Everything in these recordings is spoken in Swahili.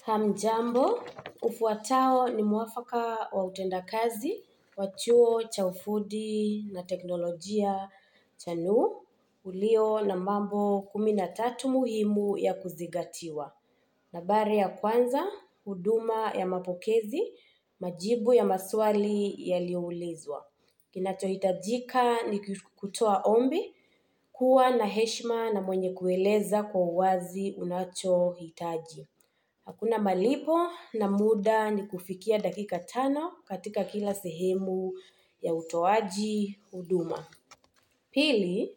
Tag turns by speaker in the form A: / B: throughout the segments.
A: Hamjambo, ufuatao ni mwafaka wa utendakazi wa chuo cha ufundi na teknolojia cha NUU ulio na mambo kumi na tatu muhimu ya kuzingatiwa. Nambari ya kwanza, huduma ya mapokezi, majibu ya maswali yaliyoulizwa. Kinachohitajika ni kutoa ombi, kuwa na heshima na mwenye kueleza kwa uwazi unachohitaji. Hakuna malipo na muda ni kufikia dakika tano katika kila sehemu ya utoaji huduma. Pili,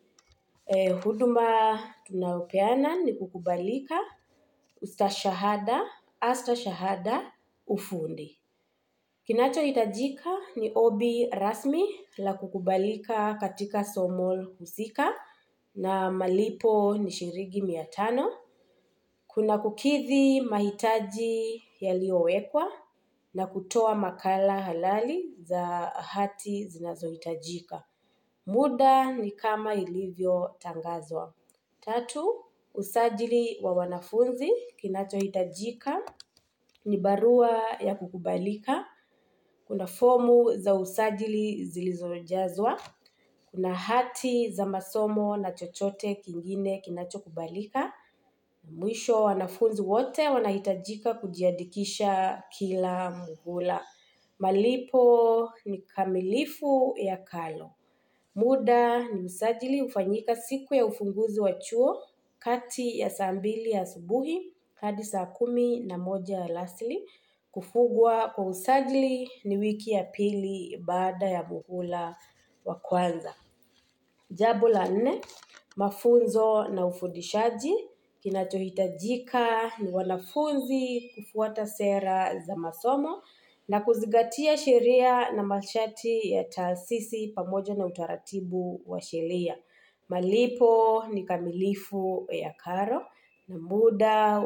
A: huduma tunayopeana ni kukubalika, ustashahada, astashahada, ufundi. Kinachohitajika ni ombi rasmi la kukubalika katika somo husika na malipo ni shilingi mia tano. Kuna kukidhi mahitaji yaliyowekwa na kutoa makala halali za hati zinazohitajika. Muda ni kama ilivyotangazwa. Tatu, usajili wa wanafunzi kinachohitajika ni barua ya kukubalika. Kuna fomu za usajili zilizojazwa. Kuna hati za masomo na chochote kingine kinachokubalika. Mwisho wanafunzi wote wanahitajika kujiandikisha kila muhula. Malipo ni kamilifu ya kalo. Muda ni usajili hufanyika siku ya ufunguzi wa chuo kati ya saa mbili asubuhi hadi saa kumi na moja alasiri. Kufungwa kwa usajili ni wiki ya pili baada ya muhula wa kwanza. Jambo la nne, mafunzo na ufundishaji, kinachohitajika ni wanafunzi kufuata sera za masomo na kuzingatia sheria na masharti ya taasisi pamoja na utaratibu wa sheria. Malipo ni kamilifu ya karo na muda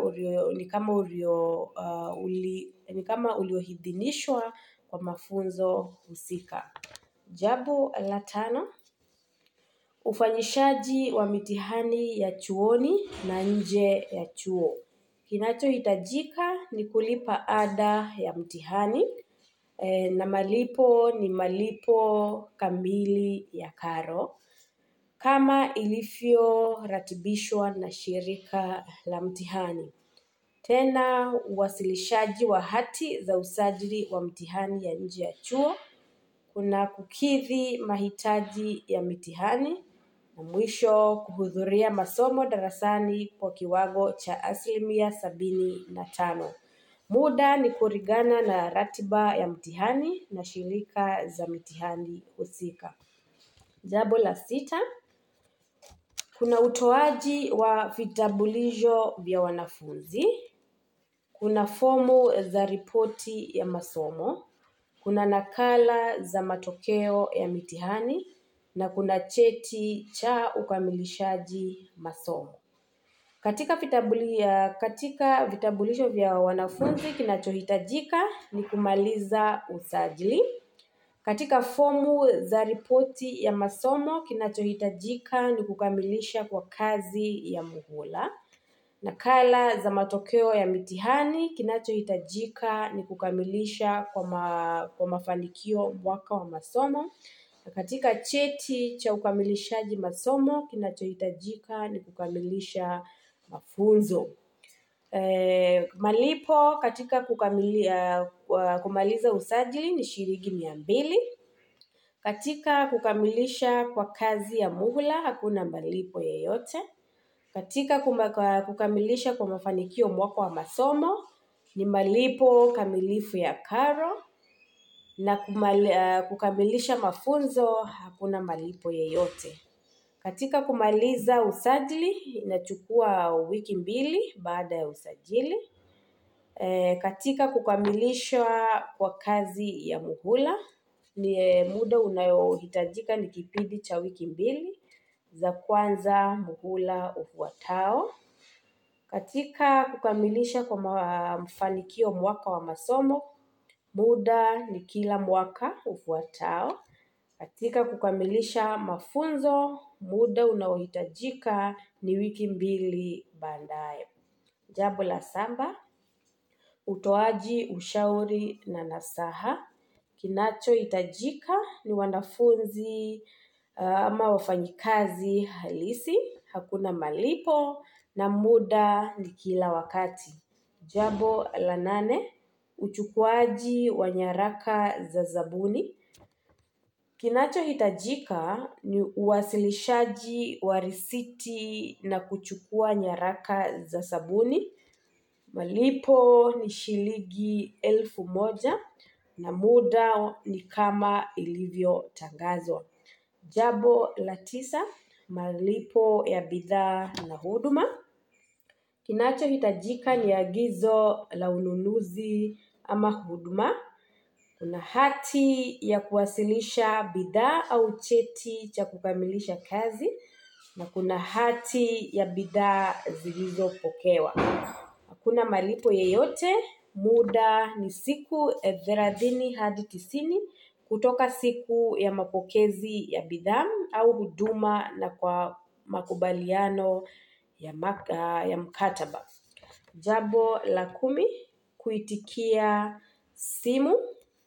A: ni kama ulioidhinishwa kwa mafunzo husika. Jambo la tano, ufanyishaji wa mitihani ya chuoni na nje ya chuo. Kinachohitajika ni kulipa ada ya mtihani na malipo ni malipo kamili ya karo. Kama ilivyoratibishwa na shirika la mtihani. Tena uwasilishaji wa hati za usajili wa mtihani ya nje ya chuo. Kuna kukidhi mahitaji ya mitihani na mwisho kuhudhuria masomo darasani kwa kiwango cha asilimia sabini na tano. Muda ni kulingana na ratiba ya mtihani na shirika za mitihani husika. Jambo la sita, kuna utoaji wa vitambulisho vya wanafunzi, kuna fomu za ripoti ya masomo, kuna nakala za matokeo ya mitihani, na kuna cheti cha ukamilishaji masomo. Katika vitambulisho vya wanafunzi kinachohitajika ni kumaliza usajili. Katika fomu za ripoti ya masomo kinachohitajika ni kukamilisha kwa kazi ya muhula. Nakala za matokeo ya mitihani kinachohitajika ni kukamilisha kwa mafanikio mwaka wa masomo. Na katika cheti cha ukamilishaji masomo kinachohitajika ni kukamilisha mafunzo. Malipo katika kumaliza usajili ni shilingi mia mbili. Katika kukamilisha kwa kazi ya muhula hakuna malipo yeyote. Katika kukamilisha kwa mafanikio mwaka wa masomo ni malipo kamilifu ya karo. Na kukamilisha mafunzo hakuna malipo yeyote. Katika kumaliza usajili inachukua wiki mbili baada ya usajili. Katika kukamilisha kwa kazi ya muhula ni muda unayohitajika ni kipindi cha wiki mbili za kwanza muhula ufuatao. Katika kukamilisha kwa mafanikio mwaka wa masomo muda ni kila mwaka ufuatao. Katika kukamilisha mafunzo muda unaohitajika ni wiki mbili baadaye. Jambo la saba, utoaji ushauri na nasaha. Kinachohitajika ni wanafunzi ama wafanyikazi halisi, hakuna malipo na muda ni kila wakati. Jambo la nane, uchukuaji wa nyaraka za zabuni. Kinachohitajika ni uwasilishaji wa risiti na kuchukua nyaraka za zabuni. Malipo ni shilingi elfu moja na muda ni kama ilivyotangazwa. Jambo la tisa, malipo ya bidhaa na huduma. Kinachohitajika ni agizo la ununuzi ama huduma. Kuna hati ya kuwasilisha bidhaa au cheti cha kukamilisha kazi. Na kuna hati ya bidhaa zilizopokewa. Hakuna malipo yeyote, muda ni siku thelathini hadi tisini kutoka siku ya mapokezi ya bidhaa au huduma na kwa makubaliano ya mkataba. Jambo la kumi, kuitikia simu.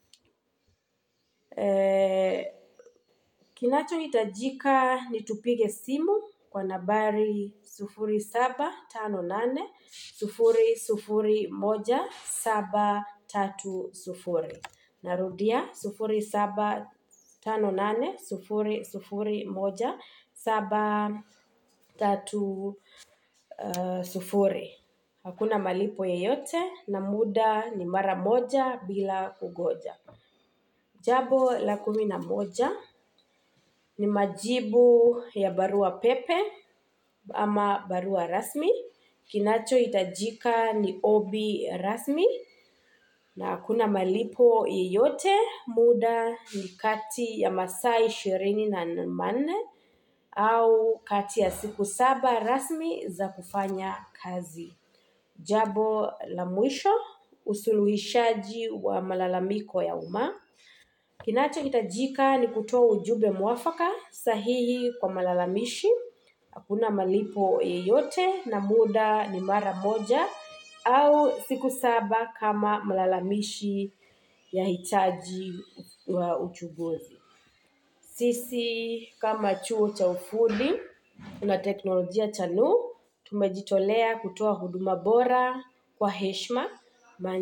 A: Kinachohitajika ni tupige simu kwa nambari sufuri saba tano nane sufuri sufuri moja saba tatu sufuri. Narudia sufuri saba tano nane sufuri sufuri moja saba tatu sufuri. Hakuna malipo yeyote na muda ni mara moja bila kungoja. Jambo la kumi na moja ni majibu ya barua pepe ama barua rasmi. Kinachohitajika ni ombi rasmi na hakuna malipo yeyote, muda ni kati ya masaa ishirini na manne au kati ya siku saba rasmi za kufanya kazi. Jambo la mwisho, usuluhishaji wa malalamiko ya umma. Kinachohitajika ni kutoa ujumbe mwafaka sahihi kwa malalamishi. Hakuna malipo yeyote na muda ni mara moja au siku saba kama mlalamishi yahitaji uchunguzi. Sisi kama chuo cha ufundi na teknolojia cha NUU tumejitolea kutoa huduma bora kwa heshima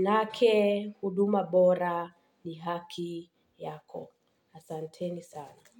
A: maanake huduma bora ni haki yako. Asanteni sana.